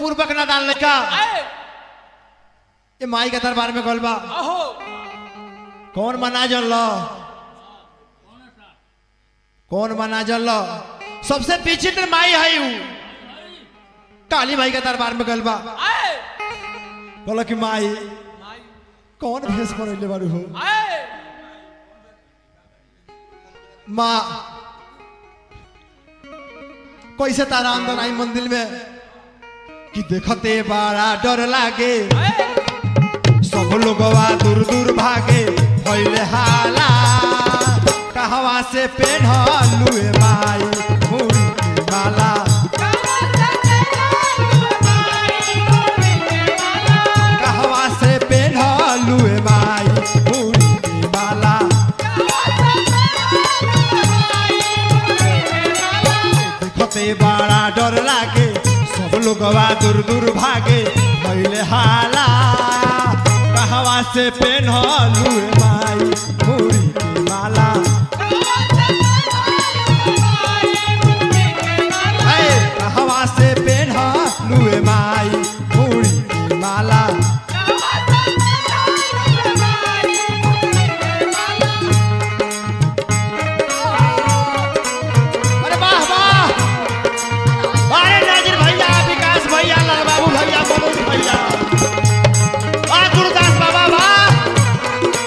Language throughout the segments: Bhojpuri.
पूर्वक ना डाल लड़का आए ये माई के दरबार में गल बा अहो कौन मना जल लो कौन मना जल लो सबसे विचित्र माई है ऊ काली माई के दरबार में गल बा आए बोला कि माई माई कौन भेष बनैले बारू हो आए माँ कैसे तारा अंदर आई मंदिर में कि देखते बड़ा डर लागे आए सब लोगवा दूर दूर भागे भइले हाला कहवा से पेढ़लुए माई मुड़ी के माला कहवा से पेढ़लुए माई मुड़ी के माला देखते बड़ा डर लागे सब लोगवा दूर दूर भागे भइले हाला कहवा से पेढ़लुए माई मुड़ी के माला है कहवा से पेढ़लुए माई मुड़ी के माला अरे वाह वाह अरे नाजिर भैया विकास भैया लाल बाबू भैया मनोज भैया वाह गुरुदास बाबा वाह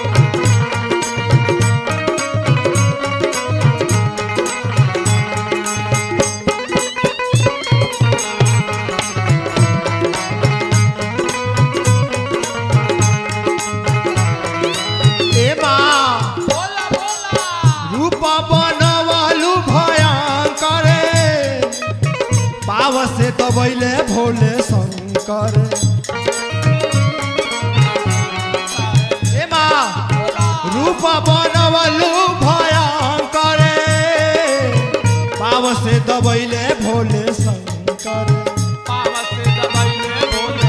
ए माँ बोला बोला रूप बनवलु भयंकर पाव से दबैले भोले शंकर ए माँ रूप बनवलु भयंकर पाव से दबैले भोले शंकर पावा से दबाइले बोले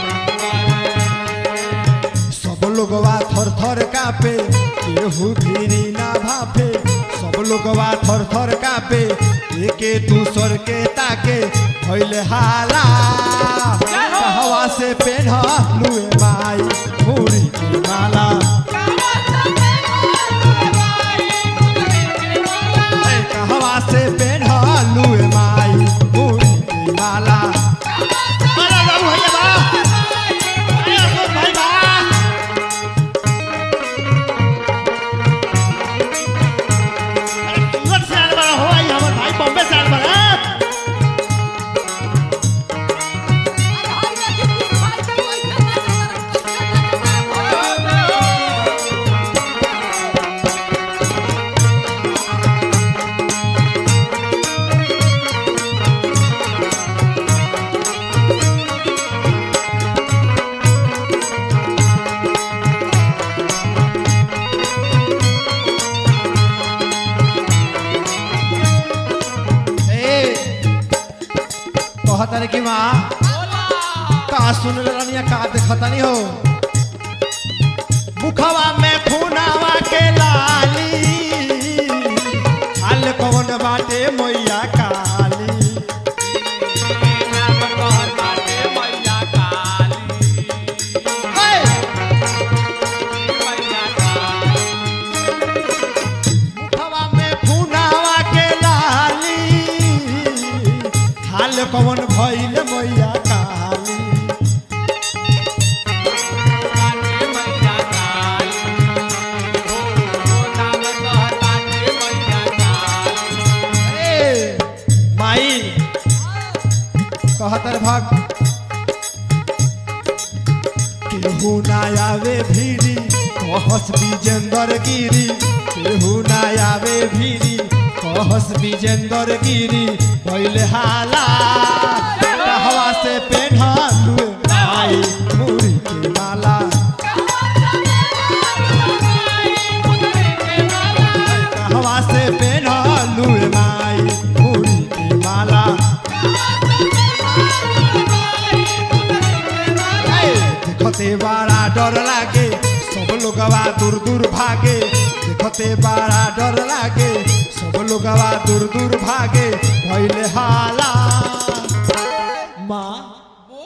सब लोगवा थर थर कापे केहू भिरी ना भापे सब लोगवा थर थर कापे एके दूसर के ताके भइले हाला जय हो। हवा से पेढ़लुए माई मुड़ी के माला ए, कहवा से पेढ़लुए माई मुड़ी के माला अरे बाबू भैया बा अरे अशोक भाई बा सूरत से आने वाला हो आई हमर भाई बॉम्बे से आने वाला ए कहता कि माँ का सुन रनिया का देखता नहीं हो मुखवा में खूनावा के लाली हाल कौन बाटे मैया काली नाम कहर बाटे मैया काली ए, मैया काली मुखवा में खूनावा के लाली हाल कौन भइल मैया काली बाटे मैया काली हो हो नाम कहर बाटे मैया काली ए, माई कहतर भग केहू ना आवे भीरी कहस विजेंदर गिरी केहू ना आवे भीरी कहस विजेंदर गिरी पहले हाला हवा से पेढ़लुए माई मुड़ी के माला हवा से पेढ़लुए माई मुड़ी के माला देखते बड़ा डर लागे सब लोगवा दूर दूर भागे देखते बड़ा डर लागे सब लोगवा दूर दूर भागे भइले हाला माँ बोल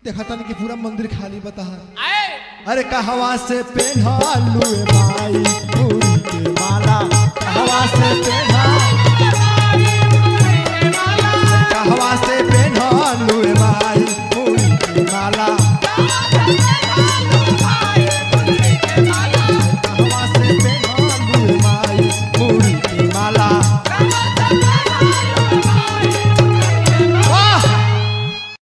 देखा तनी कि पूरा मंदिर खाली बता आए अरे कहवा से पेन्हलू ए माई पूरी के माला कहवा से पेन्हलू